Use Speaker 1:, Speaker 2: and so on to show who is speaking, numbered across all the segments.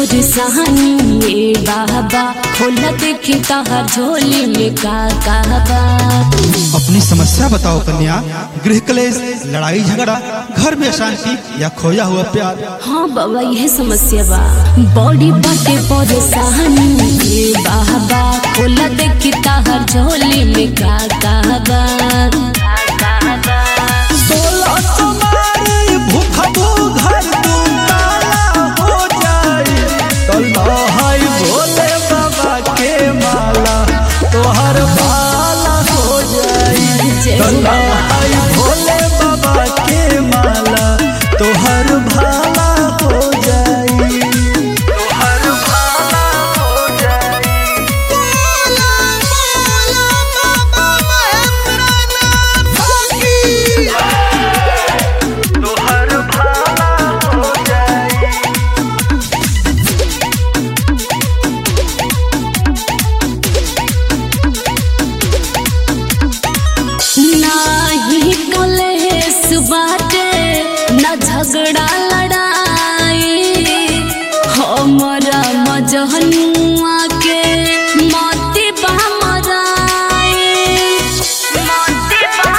Speaker 1: परेशानी ये बाबा होला देखी तहार झोली में का कहबा
Speaker 2: अपनी समस्या बताओ कन्या गृह क्लेश लड़ाई झगड़ा घर में अशांति या खोया हुआ प्यार
Speaker 1: हाँ बाबा यह समस्या बा बॉडी बाटे परेशानी ये बाबा होला देखी तहार झोली में का कहबा
Speaker 2: सोलह तुम्हारी भूखबू घर तुम ताला हो जाई तल्ला हाय भोले बाबा के माला तोहर भाला हो जाई
Speaker 1: जय हो
Speaker 2: तल्ला
Speaker 1: बाबा।
Speaker 2: हाय भोले बाबा के माला तोहर भाला हो जाई तोहर भाला हो जाई तोहर भाला हो जाई
Speaker 1: नाही कलेस बाटे न झगड़ा लड़ाई हमरा मजहनुआ के मोती बा मराई मोती बा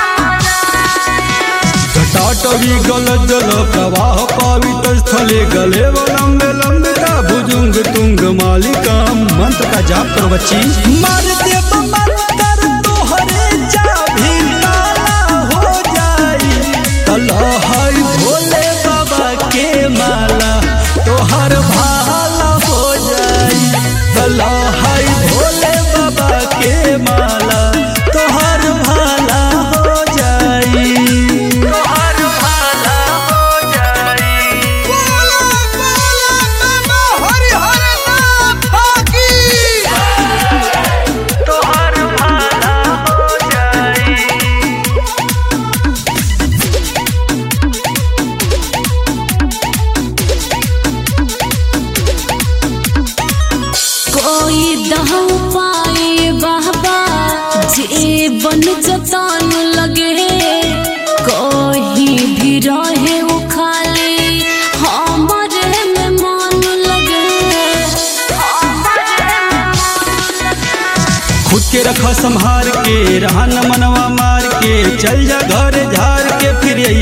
Speaker 2: घटाटवी गल जल प्रवाह पावित स्थले गले लंबे लंबे भुजुंग तुंग मालिका मंत्र का जाप करो बच्ची मार देव मंत्र तोहरे चाभी ताला हो जाई तला हाय भोले बाबा के माला तोहर भाला हो जाई तला हाय भोले बाबा के माला तोहर भाला हो जाई तोहर भाला हो जाई तोहर भाला हो जाई
Speaker 1: कोई दह पाए बाबा जीवन जतान लगे कोई भी रहे वो खाली हमारे में मन लगे
Speaker 2: खुद के रखा संहार के रहन मनवा मार के चल जा घर झार के फिर